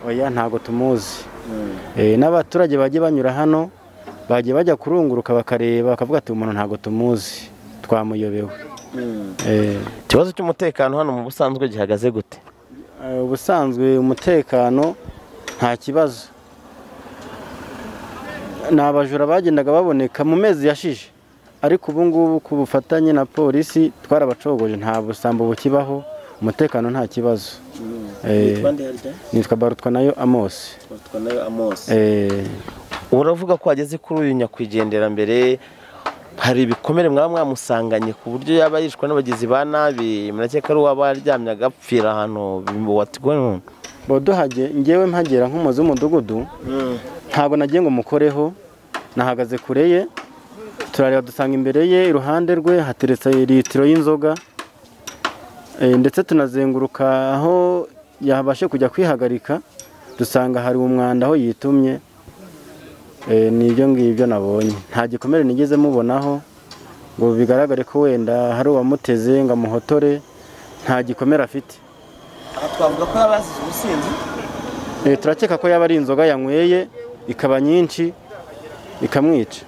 oya ntabwo tumuzi n'abaturage bajya banyura hano bagiye bajya kurunguruka bakareba bakavuga ati umuntu ntabwo tumuzi twamuyobewe ikibazo cy'umutekano hano mu busanzwe gihagaze gute ubusanzwe umutekano nta kibazo ni abajura bagendaga baboneka mu mezi yashize ariko ubu ngubu ku bufatanye na polisi twarabacogoje nta busambo bukibaho umutekano nta kibazo Eh, nitwa barutwa nayo amosi Eh, uravuga ko wageze kuri uyu nyakwigenderambere hari ibikomere mwaba mwamusanganye ku buryo yaba yishwe n'abagizi ba nabi murakeka ari uwaba yaryamye agapfira ahantu watigonye boduhage ngewe mpagera nk'umuzi w'umudugudu ntabwo nagiye ngo mukoreho nahagaze kure ye turareba dusanga imbere ye iruhande rwe hateretse litiro y'inzoga Eh, ndetse tunazenguruka aho yabashe kujya kwihagarika dusanga hari umwanda aho yitumye Eh, ni ibyo ngibyo nabonye nta gikomere nigeze mubonaho ngo bigaragare ko wenda hari uwamuteze ngo amuhotore nta gikomere afite twavuga ko yaba yasize ubusinzi Eh, turakeka ko yaba ari inzoga yanyweye ikaba nyinshi ikamwica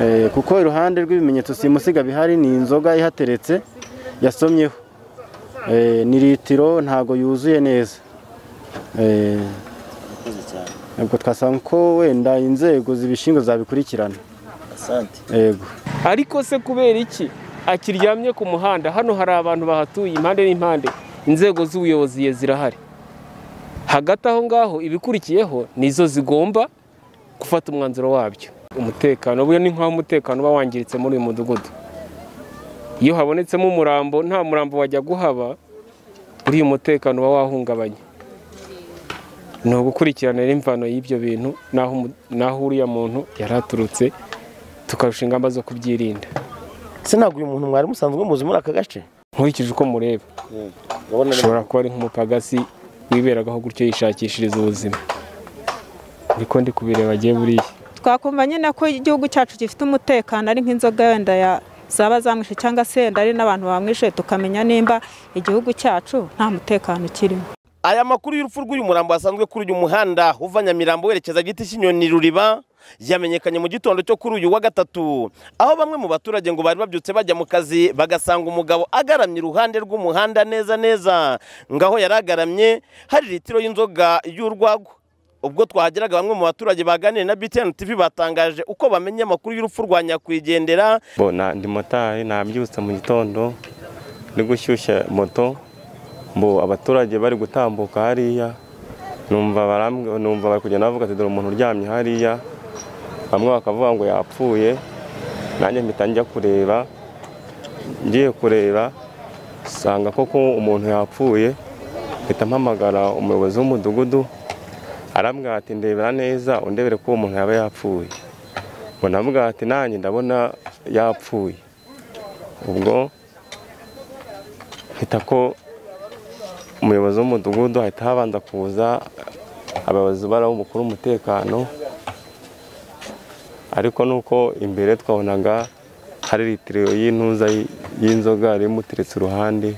Eh, kuko iruhande rw'ibimenyetso simusiga bihari ni inzoga ihateretse yasomyeho Eh, ni litiro ntago yuzuye neza Eh, ubwo twasanga ko wenda inzego zibishinzwe zabikurikirana yego ariko se kubera iki akiryamye ku muhanda hano hari abantu bahatuye impande n'impande inzego z'ubuyobozi ye zirahari hagati aho ngaho ibikurikiyeho nizo zigomba gufata umwanzuro wabyo umutekano buriya ni nk'aho umutekano uba wangiritse muri uyu mudugudu iyo habonetsemo umurambo nta murambo wajya guhaba buriya umutekano uba wahungabanye ni ugukurikiranira imvano y'ibyo bintu n'aho umu- n'aho uriya muntu yari aturutse tukarusha ingamba zo kubyirinda se ntabwo uyu muntu mwari musanzwe muzi muri aka gace nkurikije uko mureba ashobora kuba ari nk'umupagasi wiberagaho gutyo yishakishiriza ubuzima niko ndi kubireba agiye buriya twakumva nyine ko igihugu cyacu gifite umutekano ari nk'inzoga wenda ya zaba zamwishe cyangwa se wenda ari n'abantu bamwishe tukamenya nimba igihugu cyacu nta mutekano kirimo aya makuru y'urupfu rw'uyu murambo wasanzwe kuri uyu muhanda uva nyamirambo werekeza giti cy'inyoni ruriba yamenyekanye mu gitondo cyo kuri uyu wa gatatu aho bamwe mu baturage ngo bari babyutse bajya mu kazi bagasanga umugabo agaramye iruhande rw'umuhanda neza neza ngaho yari agaramye hari litiro y'inzoga y'urwagwa ubwo twahageraga bamwe mu baturage baganiriye na btn tv batangaje uko bamenye amakuru y'urupfu rwa nyakwigendera bona ndi motari nabyutse mu gitondo ndi gushyushya moto mbo abaturage bari gutambuka hariya numva barambw- numva bari kugenda bavuga ati dore umuntu uryamye hariya bamwe bakavuga ngo yapfuye nanjye mpita njya kureba ngiye kureba sanga koko umuntu yapfuye mpita mpamagara umuyobozi w'umudugudu arambwira ati ndebera neza undebere ko uwo muntu yaba yapfuye ngo navuga ati nanjye ndabona yapfuye ubwo mpita ko umuyobozi w'umudugudu ahita habanza kuza abayobozi bari umukuru w'umutekano ariko nuko imbere twabonaga hari litiro y'intuza y'inzoga yari imuteretse iruhande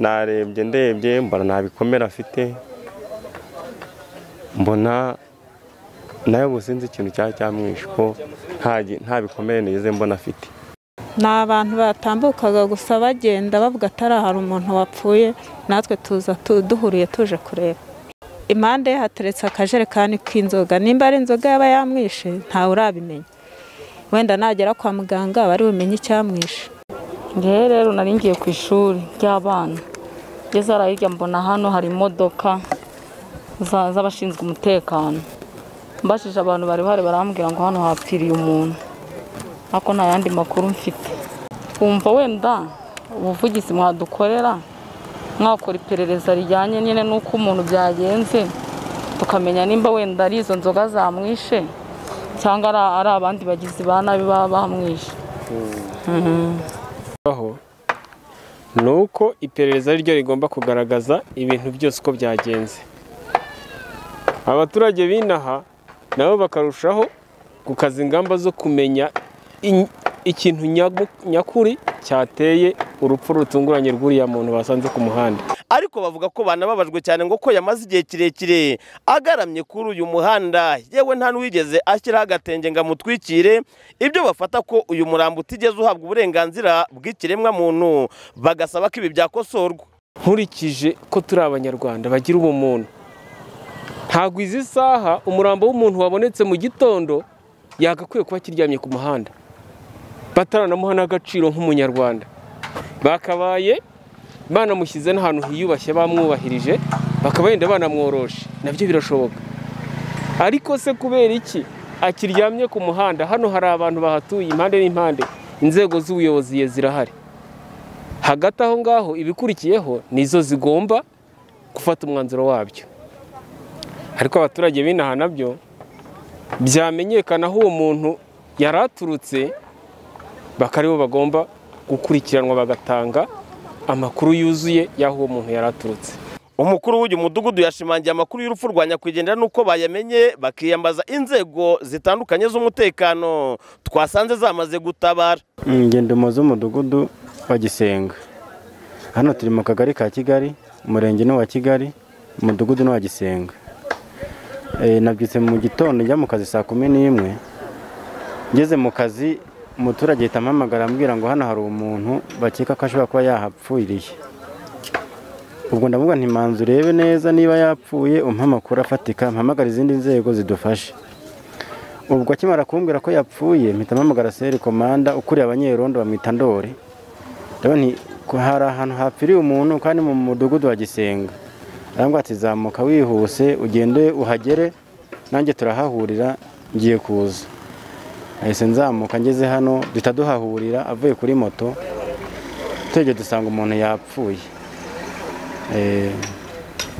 narebye ndebye mbona nta bikomere afite mbona nawe ubu sinzi ikintu cyaba cyamwishe ko nta gi- nta bikomere nize mbona afite ni abantu batambukaga gusa bagenda bavuga atari hari umuntu wapfuye natwe tuza tu- duhuriye tuje kureba impande ye hateretse akajerekani k'inzoga nimba ari inzoga yaba yamwishe ntawe urabimenya wenda nagera kwa muganga bari bumenye icyamwishe ngewe rero nari ngiye ku ishuri ry'abana ngeze hariya hirya mbona hano hari imodoka za- z'abashinzwe umutekano mbashije abantu bari bahari barambwira ngo hano hapfiriye umuntu ariko nta yandi makuru mfite wumva wenda ubuvugizi mwadukorera mwakora iperereza rijyanye nyine n'uko umuntu byagenze tukamenya nimba wenda ari izo nzoga zamwishe cyangwa ari- ari abandi bagizi ba nabi baba bamwishe aho ni uko iperereza ari ryo rigomba kugaragaza ibintu byose uko byagenze abaturage b'inaha nabo bakarushaho gukaza ingamba zo kumenya in- ikintu nyagu- nyakuri cyateye urupfu rutunguranye rw'uriya muntu basanze ku muhanda ariko bavuga ko banababajwe cyane ngo ko yamaze igihe kirekire agaramye kuri uyu muhanda yewe nta n'uwigeze ashyiraho agatenge ngo amutwikire ibyo bafata ko uyu murambo utigeze uhabwa uburenganzira bw'ikiremwa muntu bagasaba ko ibi byakosorwa nkurikije ko turi abanyarwanda bagira ubumuntu ntabwo izi saha umurambo w'umuntu wabonetse mu gitondo yagakwiye kuba akiryamye ku muhanda bataranamuha n'agaciro nk'umunyarwanda bakabaye banamushyize n'ahantu hiyubashye bamwubahirije bakaba yenda banamworoshe nabyo birashoboka ariko se kubera iki akiryamye ku muhanda hano hari abantu bahatuye impande n'impande inzego z'ubuyobozi ye zirahari hagati aho ngaho ibikurikiyeho nizo zigomba gufata umwanzuro wabyo ariko abaturage b'inaha nabyo byamenyekana aho uwo muntu yari aturutse bakaba aribo bagomba gukurikiranwa bagatanga amakuru yuzuye y'aho uwo muntu yari aturutse umukuru w'uyu mudugudu yashimangiye amakuru y'urupfu rwa nyakwigendera n'uko bayamenye bakiyambaza inzego zitandukanye z'umutekano twasanze zamaze gutabara ingendamo z'umudugudu wa gisenga hano turi mu kagari ka kigali umurenge ni uwa kigali umudugudu ni uwa gisenga Eh, nabyutse mu gitondo njya mu kazi saa kumi n'imwe ngeze mu kazi umuturage ahita ampamagara ambwira ngo hano hari umuntu bakeka ko ashobora kuba yahapfiriye ubwo ndavuga nti manza urebe neza niba yapfuye umpe amakuru afatika mpamagara izindi nzego zidufashe ubwo akimara kumbwira ko yapfuye mpita mpamagara seri komanda ukuriye abanyerondo bamwita ndori ndavuga nti ko hari ahantu hapfiriye umuntu kandi mu mudugudu wa gisenga arambwira ati zamuka wihuse ugende uhagere nanjye turahahurira ngiye kuza ahise nzamuka ngeze hano duhita duhahurira avuye kuri moto tugiye dusanga umuntu yapfuye Eh,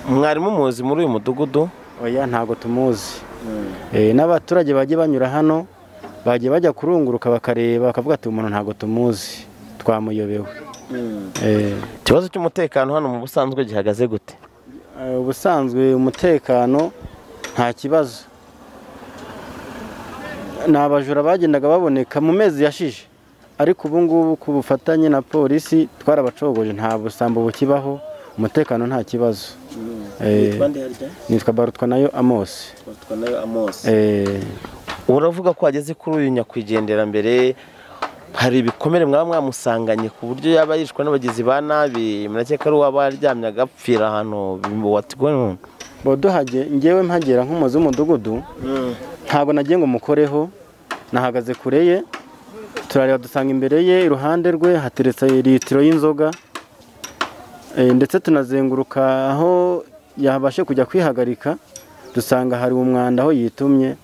mwarimu muzi muri uyu mudugudu oya ntabwo tumuzi Eh, n'abaturage bajye banyura hano bajye bajya kurunguruka bakareba bakavuga ati umuntu ntabwo tumuzi twamuyobewe Eh, ikibazo cy'umutekano hano mu busanzwe gihagaze gute eh, ubusanzwe umutekano nta kibazo ni abajura bagendaga baboneka mu mezi yashize ariko ubu ngubu ku bufatanye na polisi twarabacogoje nta busambo bukibaho umutekano nta kibazo Eh, nitwa barutwa nayo amosi Eh, uravuga ko wageze kuri uyu nyakwigendera mbere hari ibikomere mwaba mwamusanganye ku buryo yaba yishwe n'abagizi ba nabi murakeka ari uwaba aryamye agapfira ahantu bimubatwe boduhage ngewe mpagera nk'umuzi w'umudugudu ntabwo nagiye ngo mukoreho nahagaze kure ye turareba dusanga imbere ye iruhande rwe hateretse litiro y'inzoga Eh, ndetse tunazenguruka aho yabashe kujya kwihagarika dusanga hari umwanda aho yitumye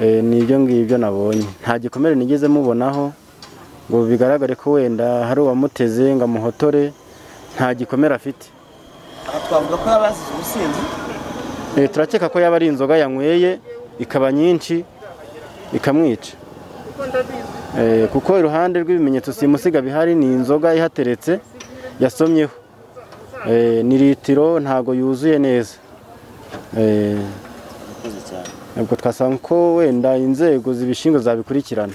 Eh, ni ibyo ngibyo nabonye nta gikomere nigeze mubonaho ngo bigaragare ko wenda hari uwamuteze ngo amuhotore nta gikomere afite twavuga ko yaba yasize ubusinzi Eh, turakeka ko yaba ari inzoga yanyweye ikaba nyinshi ikamwica Eh, kuko iruhande rw'ibimenyetso simusiga bihari ni inzoga ihateretse yasomyeho Eh, ni litiro ntago yuzuye neza Eh, ubwo twasanga ko wenda inzego zibishinzwe zabikurikirana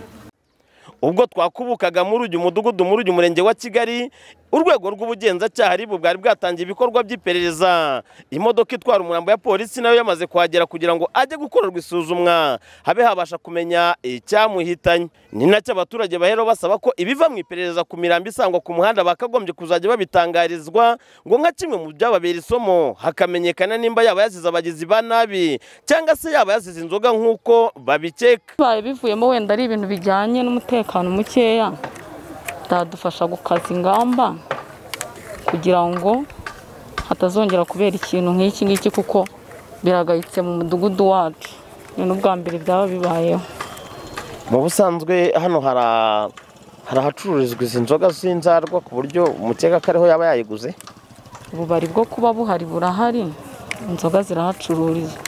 ubwo twakubukaga muri uyu mudugudu muri uyu murenge wa kigali urwego rw'ubugenzacyaha ribu bwari bwatangiye ibikorwa by'iperereza imodoka itwara umurambo ya polisi nayo yamaze kuhagera kugira ngo ajye gukorerwa isuzumwa habe habasha kumenya icyamuhitanye ni nacyo abaturage bahera basaba ko ibiva mu iperereza ku mirambo isangwa ku muhanda bakagombye kuzajya babitangarizwa ngo nka kimwe mu byababera isomo hakamenyekana nimba yaba yasize abagizi ba nabi cyangwa se yaba yasize inzoga nk'uko babikeka bibaye bivuyemo wenda ari ibintu bijyanye n'umutekano mukeya byadufasha gukaza ingamba kugira ngo hatazongera kubera ikintu nk'iki ngiki kuko biragayitse mu mudugudu wacu ni n'ubwa mbere byaba bibayeho mu busanzwe hano hara hari ahacururizwa izi nzoga z'inzarwa ku buryo umukeka ko ariho yaba yayiguze ububari bwo kuba buhari burahari inzoga zirahacururizwa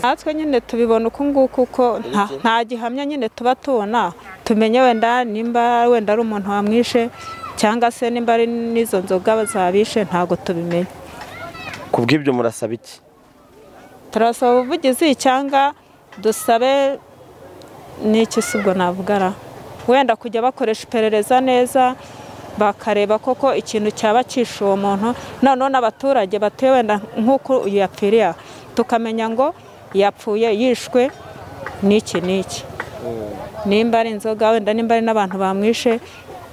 natwe nyine tubibona uku nguku kuko nta- nta gihamya nyine tuba tubona tumenye wenda nimba wenda ari umuntu wamwishe cyangwa se nimba ari n'izo nzoga zabishe ntabwo tubimenye ku bw'ibyo murasaba iki turasaba ubuvugizi cyangwa dusabe n'iki si ubwo navuga ara wenda kujya bakoresha iperereza neza bakareba koko ikintu cyaba cyishe uwo muntu noneho n'abaturage batuye wenda nk'uko uyu yapfiriye aha tukamenya ngo yapfuye yishwe n'iki n'iki nimba ari inzoga wenda nimba ari n'abantu bamwishe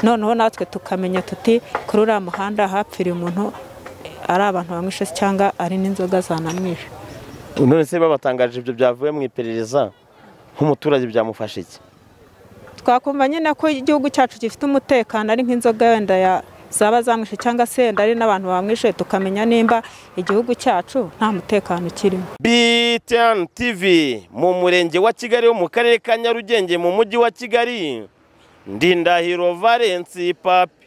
noneho natwe tukamenya tuti kuri uriya muhanda hapfiriye umuntu ari abantu bamwishe cyangwa ari n'inzoga zanamwishe none se babatangaje ibyo byavuye mu iperereza nk'umuturage byamufasha iki twakumva nyine ko igihugu cyacu gifite umutekano ari nk'inzoga wenda ya zaba zamwishe cyangwa se wenda ari n'abantu bamwishe tukamenya nimba igihugu cyacu nta mutekano kirimo BTN TV mu murenge wa Kigali wo mu karere ka Nyarugenge mu mujyi wa Kigali Ndindahiro Valence Papi